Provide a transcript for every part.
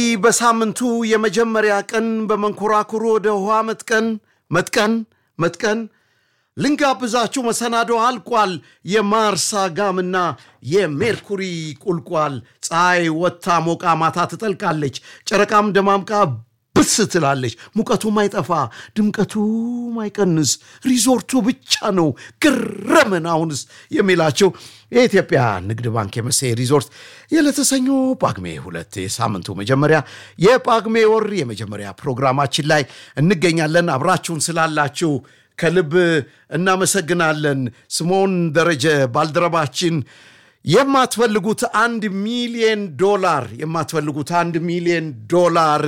በሳምንቱ የመጀመሪያ ቀን በመንኮራኩሩ ወደ ውሃ መጥቀን መጥቀን መጥቀን ልንጋብዛችሁ መሰናዶ አልቋል። የማርስ አጋምና የሜርኩሪ ቁልቋል። ፀሐይ ወጥታ ሞቃ ማታ ትጠልቃለች። ጨረቃም ደማምቃ ብስ ትላለች። ሙቀቱ ማይጠፋ ድምቀቱ ማይቀንስ ሪዞርቱ ብቻ ነው ግረምን አሁንስ የሚላቸው የኢትዮጵያ ንግድ ባንክ የመሴ ሪዞርት የለተሰኞ ጳጉሜ ሁለት የሳምንቱ መጀመሪያ የጳጉሜ ወር የመጀመሪያ ፕሮግራማችን ላይ እንገኛለን። አብራችሁን ስላላችሁ ከልብ እናመሰግናለን። ስምዖን ደረጀ ባልደረባችን የማትፈልጉት አንድ ሚሊየን ዶላር የማትፈልጉት አንድ ሚሊየን ዶላር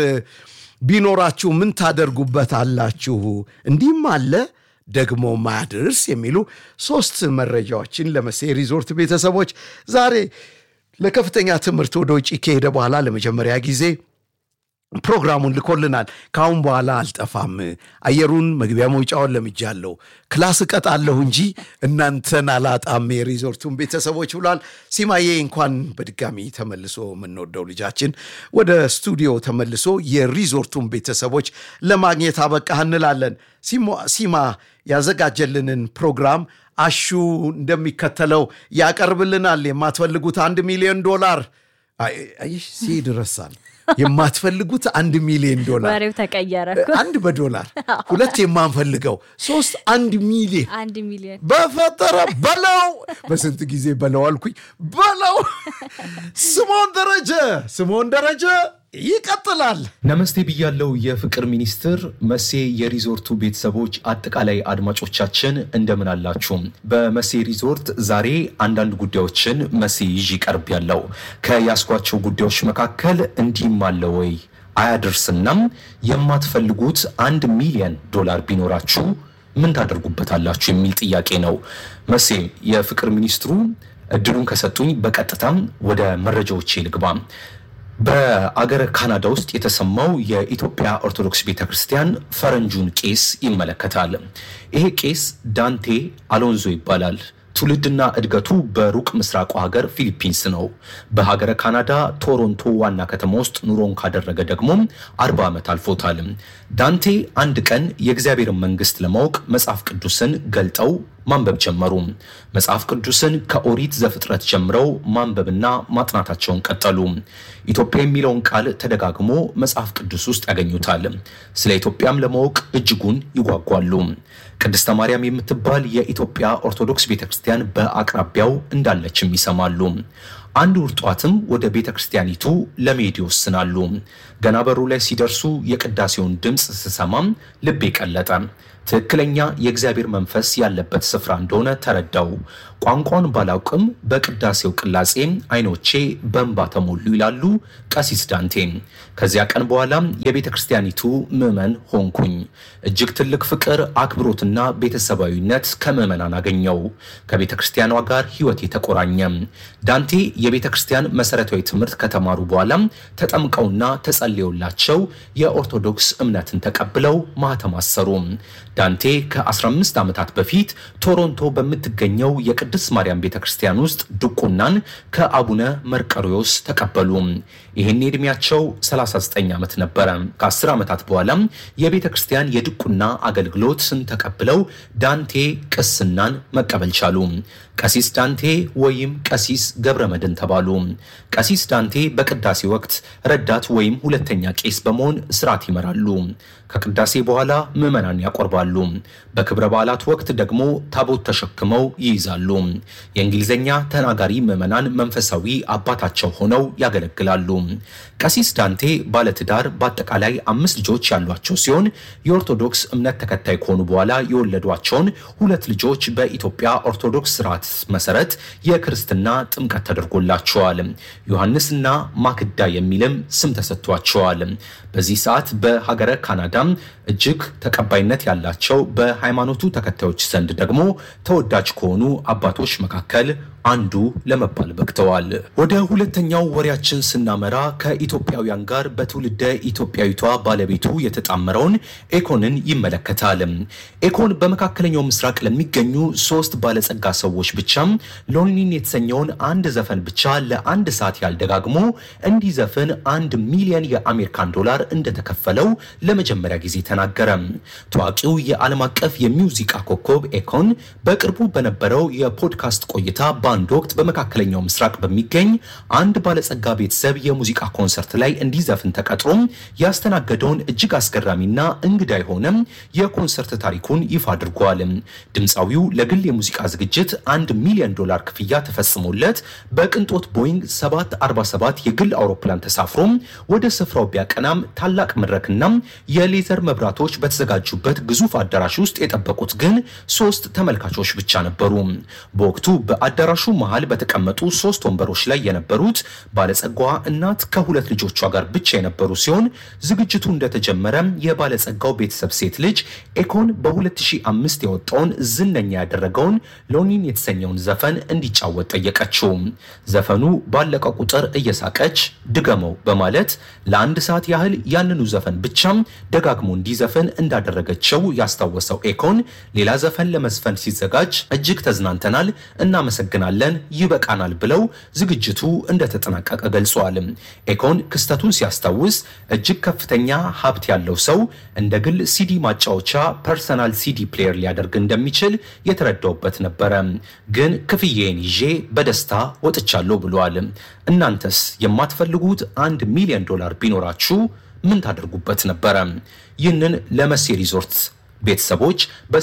ቢኖራችሁ ምን ታደርጉበት አላችሁ? እንዲህም አለ ደግሞ ማያድርስ የሚሉ ሶስት መረጃዎችን ለመሴ ሪዞርት ቤተሰቦች ዛሬ ለከፍተኛ ትምህርት ወደ ውጭ ከሄደ በኋላ ለመጀመሪያ ጊዜ ፕሮግራሙን ልኮልናል። ከአሁን በኋላ አልጠፋም፣ አየሩን መግቢያ መውጫውን ለምጃለሁ፣ ክላስ እቀጣለሁ እንጂ እናንተን አላጣም የሪዞርቱን ቤተሰቦች ብሏል። ሲማዬ እንኳን በድጋሚ ተመልሶ የምንወደው ልጃችን ወደ ስቱዲዮ ተመልሶ የሪዞርቱን ቤተሰቦች ለማግኘት አበቃህ እንላለን። ሲማ ያዘጋጀልንን ፕሮግራም አሹ እንደሚከተለው ያቀርብልናል። የማትፈልጉት አንድ ሚሊዮን ዶላር አይሽ ሲሄድ ረሳል የማትፈልጉት አንድ ሚሊዮን ዶላር ወሬው ተቀየረ። አንድ በዶላር ሁለት የማንፈልገው ሶስት አንድ ሚሊዮን አንድ ሚሊዮን በፈጠረ በለው በስንት ጊዜ በለው አልኩኝ በለው ስምዖን ደረጀ ስምዖን ደረጀ ይቀጥላል ነመስቴ ብያለው የፍቅር ሚኒስትር መሴ የሪዞርቱ ቤተሰቦች አጠቃላይ አድማጮቻችን እንደምን አላችሁ በመሴ ሪዞርት ዛሬ አንዳንድ ጉዳዮችን መሴ ይዤ ቀርብ ያለው ከያስኳቸው ጉዳዮች መካከል እንዲህም አለ ወይ አያደርስናም የማትፈልጉት አንድ ሚሊዮን ዶላር ቢኖራችሁ ምን ታደርጉበታላችሁ የሚል ጥያቄ ነው መሴ የፍቅር ሚኒስትሩ እድሉን ከሰጡኝ በቀጥታም ወደ መረጃዎቼ ልግባ በአገረ ካናዳ ውስጥ የተሰማው የኢትዮጵያ ኦርቶዶክስ ቤተ ክርስቲያን ፈረንጁን ቄስ ይመለከታል። ይሄ ቄስ ዳንቴ አሎንዞ ይባላል። ትውልድና እድገቱ በሩቅ ምስራቁ ሀገር ፊሊፒንስ ነው። በሀገረ ካናዳ ቶሮንቶ ዋና ከተማ ውስጥ ኑሮን ካደረገ ደግሞ አርባ ዓመት አልፎታል። ዳንቴ አንድ ቀን የእግዚአብሔርን መንግስት ለማወቅ መጽሐፍ ቅዱስን ገልጠው ማንበብ ጀመሩ። መጽሐፍ ቅዱስን ከኦሪት ዘፍጥረት ጀምረው ማንበብና ማጥናታቸውን ቀጠሉ። ኢትዮጵያ የሚለውን ቃል ተደጋግሞ መጽሐፍ ቅዱስ ውስጥ ያገኙታል። ስለ ኢትዮጵያም ለማወቅ እጅጉን ይጓጓሉ። ቅድስተ ማርያም የምትባል የኢትዮጵያ ኦርቶዶክስ ቤተክርስቲያን በአቅራቢያው እንዳለችም ይሰማሉ። አንድ ውር ጧትም ወደ ቤተ ክርስቲያኒቱ ለመሄድ ይወስናሉ። ገና በሩ ላይ ሲደርሱ የቅዳሴውን ድምፅ ስሰማም ልቤ ቀለጠ። ትክክለኛ የእግዚአብሔር መንፈስ ያለበት ስፍራ እንደሆነ ተረዳው። ቋንቋን ባላውቅም በቅዳሴው ቅላጼ አይኖቼ በእንባ ተሞሉ ይላሉ ቀሲስ ዳንቴ። ከዚያ ቀን በኋላም የቤተ ክርስቲያኒቱ ምዕመን ሆንኩኝ። እጅግ ትልቅ ፍቅር፣ አክብሮትና ቤተሰባዊነት ከምዕመናን አገኘው። ከቤተ ክርስቲያኗ ጋር ሕይወት የተቆራኘ ዳንቴ የቤተ ክርስቲያን መሰረታዊ ትምህርት ከተማሩ በኋላም ተጠምቀውና ተጸልየውላቸው የኦርቶዶክስ እምነትን ተቀብለው ማህተም አሰሩ። ዳንቴ ከ15 ዓመታት በፊት ቶሮንቶ በምትገኘው የቅድስት ማርያም ቤተ ክርስቲያን ውስጥ ድቁናን ከአቡነ መርቀሪዎስ ተቀበሉ። ይህን ዕድሜያቸው 39 ዓመት ነበረ። ከ10 ዓመታት በኋላም የቤተ ክርስቲያን የድቁና አገልግሎትን ተቀብለው ዳንቴ ቅስናን መቀበል ቻሉ። ቀሲስ ዳንቴ ወይም ቀሲስ ገብረ መድን ተባሉ። ቀሲስ ዳንቴ በቅዳሴ ወቅት ረዳት ወይም ሁለተኛ ቄስ በመሆን ስርዓት ይመራሉ። ከቅዳሴ በኋላ ምዕመናን ያቆርባሉ። በክብረ በዓላት ወቅት ደግሞ ታቦት ተሸክመው ይይዛሉ። የእንግሊዝኛ ተናጋሪ ምዕመናን መንፈሳዊ አባታቸው ሆነው ያገለግላሉ። ቀሲስ ዳንቴ ባለትዳር በአጠቃላይ አምስት ልጆች ያሏቸው ሲሆን የኦርቶዶክስ እምነት ተከታይ ከሆኑ በኋላ የወለዷቸውን ሁለት ልጆች በኢትዮጵያ ኦርቶዶክስ ስርዓት መሰረት የክርስትና ጥምቀት ተደርጎላቸዋል። ዮሐንስና ማክዳ የሚልም ስም ተሰጥቷቸዋል። በዚህ ሰዓት በሀገረ ካናዳ እጅግ ተቀባይነት ያላቸው በሃይማኖቱ ተከታዮች ዘንድ ደግሞ ተወዳጅ ከሆኑ አባቶች መካከል አንዱ ለመባል በቅተዋል። ወደ ሁለተኛው ወሬያችን ስናመራ ከኢትዮጵያውያን ጋር በትውልደ ኢትዮጵያዊቷ ባለቤቱ የተጣመረውን ኤኮንን ይመለከታል። ኤኮን በመካከለኛው ምስራቅ ለሚገኙ ሶስት ባለጸጋ ሰዎች ብቻ ሎኒን የተሰኘውን አንድ ዘፈን ብቻ ለአንድ ሰዓት ያህል ደጋግሞ እንዲዘፍን አንድ ሚሊዮን የአሜሪካን ዶላር እንደተከፈለው ለመጀመሪያ ጊዜ ተናገረ። ታዋቂው የዓለም አቀፍ የሚውዚቃ ኮከብ ኤኮን በቅርቡ በነበረው የፖድካስት ቆይታ በአንድ ወቅት በመካከለኛው ምስራቅ በሚገኝ አንድ ባለጸጋ ቤተሰብ የሙዚቃ ኮንሰርት ላይ እንዲዘፍን ተቀጥሮ ያስተናገደውን እጅግ አስገራሚና እንግዳ የሆነ የኮንሰርት ታሪኩን ይፋ አድርጓል። ድምፃዊው ለግል የሙዚቃ ዝግጅት አንድ ሚሊዮን ዶላር ክፍያ ተፈጽሞለት በቅንጦት ቦይንግ 747 የግል አውሮፕላን ተሳፍሮ ወደ ስፍራው ቢያቀናም ታላቅ መድረክና የሌዘር መብራቶች በተዘጋጁበት ግዙፍ አዳራሽ ውስጥ የጠበቁት ግን ሶስት ተመልካቾች ብቻ ነበሩ። በወቅቱ በአዳራሹ መሃል በተቀመጡ ሶስት ወንበሮች ላይ የነበሩት ባለጸጋዋ እናት ከሁለት ልጆቿ ጋር ብቻ የነበሩ ሲሆን ዝግጅቱ እንደተጀመረ የባለጸጋው ቤተሰብ ሴት ልጅ ኤኮን በ2005 የወጣውን ዝነኛ ያደረገውን ሎኒን የተሰኘውን ዘፈን እንዲጫወት ጠየቀችው። ዘፈኑ ባለቀ ቁጥር እየሳቀች ድገመው በማለት ለአንድ ሰዓት ያህል ያንኑ ዘፈን ብቻም ደጋግሞ እንዲዘፍን እንዳደረገችው ያስታወሰው ኤኮን ሌላ ዘፈን ለመዝፈን ሲዘጋጅ እጅግ ተዝናንተናል፣ እናመሰግናለን፣ ይበቃናል ብለው ዝግጅቱ እንደተጠናቀቀ ገልጸዋል። ኤኮን ክስተቱን ሲያስታውስ እጅግ ከፍተኛ ሀብት ያለው ሰው እንደ ግል ሲዲ ማጫወቻ ፐርሰናል ሲዲ ፕሌየር ሊያደርግ እንደሚችል የተረዳውበት ነበረ። ግን ክፍዬን ይዤ በደስታ ወጥቻለሁ ብለዋል። እናንተስ የማትፈልጉት አንድ ሚሊዮን ዶላር ቢኖራችሁ ምን ታደርጉበት ነበረ? ይህንን ለመሴ ሪዞርት ቤተሰቦች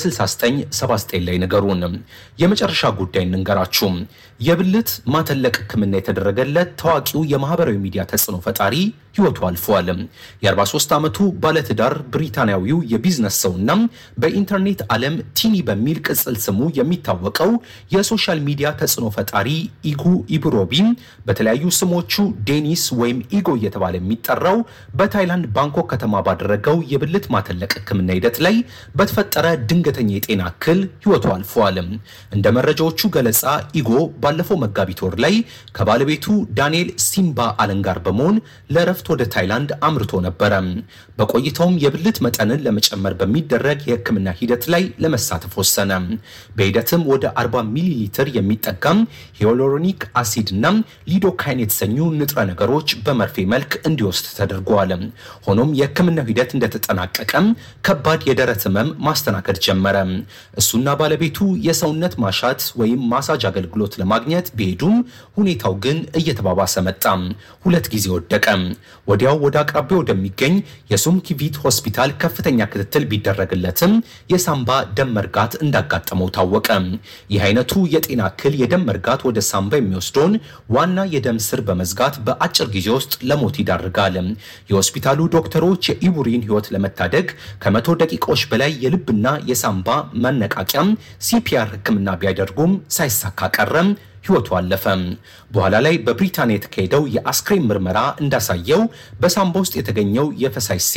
በ6979 ላይ ንገሩን። የመጨረሻ ጉዳይ እንንገራችሁ። የብልት ማተለቅ ሕክምና የተደረገለት ታዋቂው የማህበራዊ ሚዲያ ተጽዕኖ ፈጣሪ ህይወቱ አልፏል። የ43 ዓመቱ ባለትዳር ብሪታንያዊው የቢዝነስ ሰውና በኢንተርኔት ዓለም ቲኒ በሚል ቅጽል ስሙ የሚታወቀው የሶሻል ሚዲያ ተጽዕኖ ፈጣሪ ኢጉ ኢብሮቢ በተለያዩ ስሞቹ ዴኒስ ወይም ኢጎ እየተባለ የሚጠራው በታይላንድ ባንኮክ ከተማ ባደረገው የብልት ማተለቅ ሕክምና ሂደት ላይ በተፈጠረ ድንገተኛ የጤና እክል ህይወቱ አልፏል። እንደ መረጃዎቹ ገለጻ ኢጎ ባለፈው መጋቢት ወር ላይ ከባለቤቱ ዳንኤል ሲምባ አለን ጋር በመሆን ለእረፍት ወደ ታይላንድ አምርቶ ነበረ። በቆይታውም የብልት መጠንን ለመጨመር በሚደረግ የህክምና ሂደት ላይ ለመሳተፍ ወሰነ። በሂደትም ወደ 40 ሚሊ ሊትር የሚጠጋም ሂያሉሮኒክ አሲድ እና ሊዶካይን የተሰኙ ንጥረ ነገሮች በመርፌ መልክ እንዲወስድ ተደርገዋል። ሆኖም የህክምናው ሂደት እንደተጠናቀቀ ከባድ የደረት ህመም ማስተናገድ ጀመረ። እሱና ባለቤቱ የሰውነት ማሻት ወይም ማሳጅ አገልግሎት ለማግኘት ቢሄዱም ሁኔታው ግን እየተባባሰ መጣ። ሁለት ጊዜ ወደቀ። ወዲያው ወደ አቅራቢያው ወደሚገኝ የሱምኪቪት ሆስፒታል ከፍተኛ ክትትል ቢደረግለትም የሳምባ ደም መርጋት እንዳጋጠመው ታወቀ። ይህ አይነቱ የጤና እክል የደም መርጋት ወደ ሳምባ የሚወስደውን ዋና የደም ስር በመዝጋት በአጭር ጊዜ ውስጥ ለሞት ይዳርጋል። የሆስፒታሉ ዶክተሮች የኢቡሪን ህይወት ለመታደግ ከመቶ ደቂቃዎች በላይ የልብና የሳምባ መነቃቂያም ሲፒአር ህክምና ቢያደርጉም ሳይሳካ ቀረም። ህይወቱ አለፈ። በኋላ ላይ በብሪታንያ የተካሄደው የአስክሬን ምርመራ እንዳሳየው በሳምባ ውስጥ የተገኘው የፈሳሽ